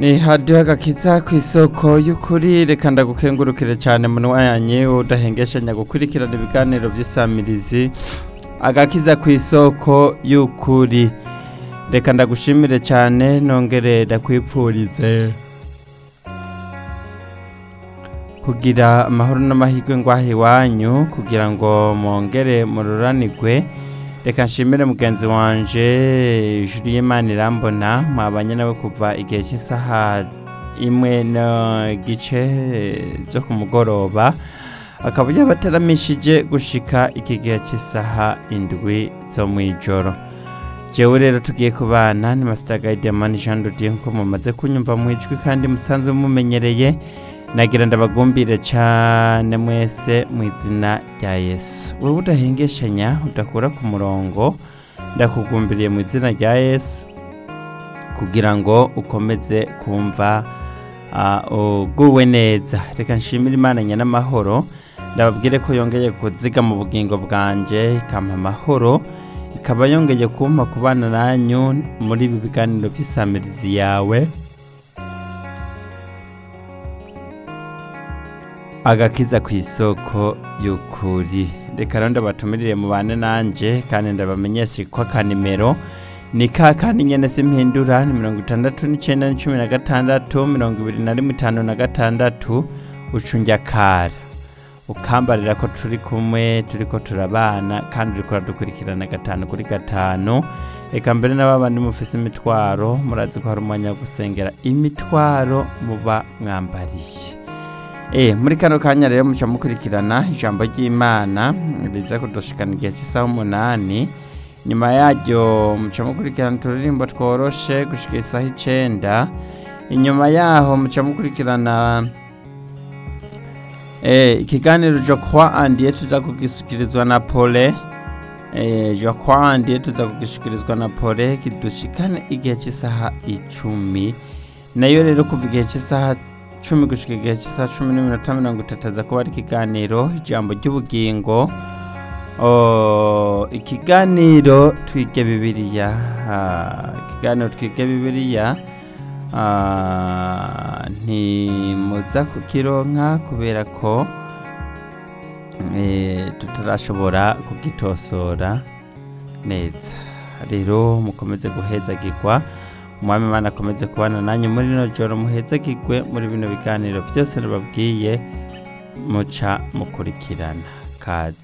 ni hadiyo agakiza ku isoko y'ukuri reka ndagukengurukire cyane munwanye udahengeshanya gukurikirana ibiganiro by'isamirizi agakiza ku isoko y'ukuri reka ndagushimire cyane nongere ndakwipfurize kugira amahoro n'amahirwe ngwaha iwanyu kugira ngo mwongere mururanirwe reka nshimire mugenzi wanje ijuru y'imana irambona mwabanye nawe kuva igihe cy'isaha imwe n'igice zo ku mugoroba akaba yabateramishije gushika iki gihe cy'isaha indwi zo mu ijoro jewe rero tugiye kubana ni masita gayidemani jean dodiye nk'uko mumaze kunyumva mu ijwi kandi musanzwe mumenyereye nagira ndabagumbire cyane mwese mu izina rya yesu wowe udahengeshanya udakura ku murongo ndakugumbiriye mu izina rya yesu kugira ngo ukomeze kumva uguwe neza reka nshimire imana nyanamahoro ndababwire ko yongeye kuziga mu bugingo bwanjye ikampa amahoro ikaba yongeye kumpa kubana nanyu muri ibi biganiro by'isamirizi yawe agakiza ku isoko y'ukuri reka rero ndabatumirire mu bane nanjye kandi ndabamenyeshe ko akanimero ni ka kandi nyine simpindura ni mirongo itandatu n'icyenda na cumi na gatandatu mirongo ibiri na rimwe itanu na gatandatu ucunjya kara ukambarira ko turi kumwe turi ko turabana kandi uri kuradukurikirana gatanu kuri gatanu reka mbere n'ababandi mufise imitwaro murazi ko hari umwanya wo gusengera imitwaro muba mwambariye Eh, muri kano kanya rero muca mukurikirana ijambo ry'imana riza kudushikana igihe cy'isaha umunani nyuma yaryo muca mukurikirana uturirimbo tworoshe gushika isaha icenda inyuma yaho muca mukurikirana eh, ikiganiro je crois en Dieu tuza kugishikirizwa na pole eh, je crois en Dieu tuza kugishikirizwa na pole kidushikane igihe cy'isaha icumi nayo rero kuva igihe cy'isaha cumi gushika igihe cy'isaha cumi n'iminota mirongo itatu aza kuba ari ikiganiro ijambo ry'ubugingo ikiganiro twige bibiliya ikiganiro twige bibiliya ntimuza kukironka kubera ko tutarashobora kugitosora neza rero mukomeze guhezagirwa umwami imana akomeze kubana nanyu muri rino joro muhezagirwe muri bino biganiro byose nababwiye muca mukurikirana kaze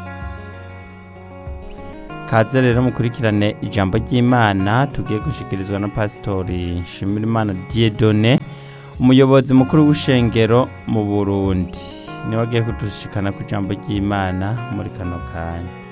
kaze rero mukurikirane ijambo ry'imana tugiye gushikirizwa na pasitori nshimirimana diedone umuyobozi mukuru w'ishengero mu burundi niwe agiye kudushikana ku ijambo ry'imana muri kano kanya